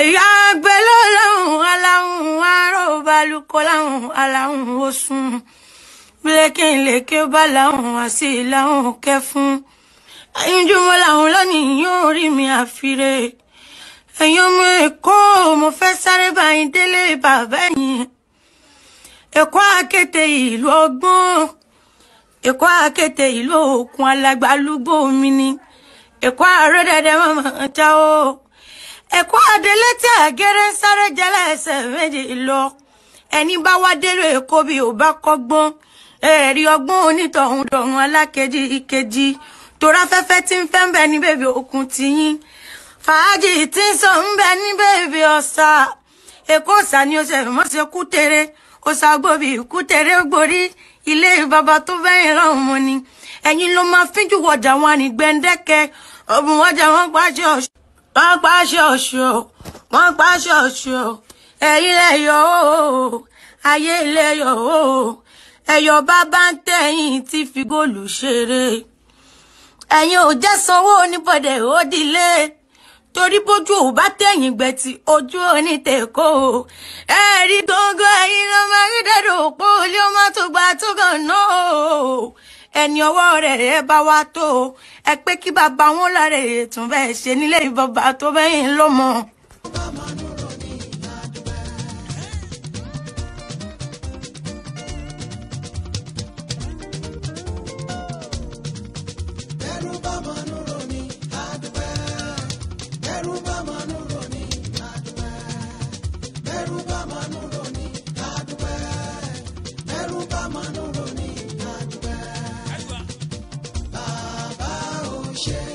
ìyá gbé lọ́lọ́hún aláhùn arọ́balùkọ́ láhùn aláhùn oṣùn bílékèlékè bá láhùn àṣì láhùn kẹfún ẹ̀yìnjúmọ́ làwọn lónìí yóò rí mi àfiré ẹ̀yin ọmọ èkó mo fẹ́ sáré báyìí délé bàbá ẹ̀yìn èkó àkété ìlú ọgbọ́n èkó àkété ìlú òkun alágbálúgbò mi ni èkó àrẹ́dẹ̀dẹ̀ mọ̀mọ́ ta o èkó àdélé tí àgẹ́rẹ́ ń sáré jẹ́lẹ̀ ẹsẹ̀ méjì lọ ẹni bá wá délé èkó bí ò bá kọ́gbọ́n ẹ̀rí ọgbọ́n onítọ̀hún dọ̀hún alákejì ìkejì torafẹ́fẹ́ tí ń fẹ́ ń bẹ ní bèbè òkun tiyín fàájì tí ń sọ ń bẹ ní bèbè ọ̀sà èkó ọ̀sà ni ó ṣe mọ́ ṣe kú tere ọ̀sà gbòbí kú tere gborí ilé bàbá tó bẹ́yìn lọ́hùn mọ́ ni ẹ̀yin ló máa fíjú wọjà wọn ní gbẹ̀ǹdẹ́kẹ́ ọ̀bùn wọjà wọn pàṣẹ ọ̀ṣọ́ wọn pàṣẹ ọ̀ṣọ́ wọn pàṣẹ ọ̀ṣọ́ ẹ̀yin lẹ́yọ̀ o ayé lẹ́yọ̀ o ẹ̀yọ̀ bàbá ń tẹ̀yìn tí fi góòlù ṣeré ẹ̀yin ò jẹ́ sanwó oníbọ̀dẹ̀ ó dilé torí bójú ò bá tẹ̀yìn gbẹ̀tì ojú onítẹ̀kọ́ o ẹ rí gógó ẹ̀yin ló máa rí dẹ́dọ̀ òpó ilé ọmọ tó gba tó kàn náà o ẹni ọwọ́ rẹ̀ ẹ bá wá tó o ẹ pé kí bàbá wọn lára ètùn bẹ́ẹ̀ ṣe nílé ìbọ̀bà tó bẹ́yìn lọ́mọ. Bẹ́rù bá mọ̀nú roni àdúpẹ́. Bẹ́rù bá mọ̀nú roni àdúpẹ́. Bẹ́rù bá mọ̀nú roni àdúpẹ́. Bẹ́rù bá mọ̀nú roni àdúpẹ́. Bàbá ò ṣe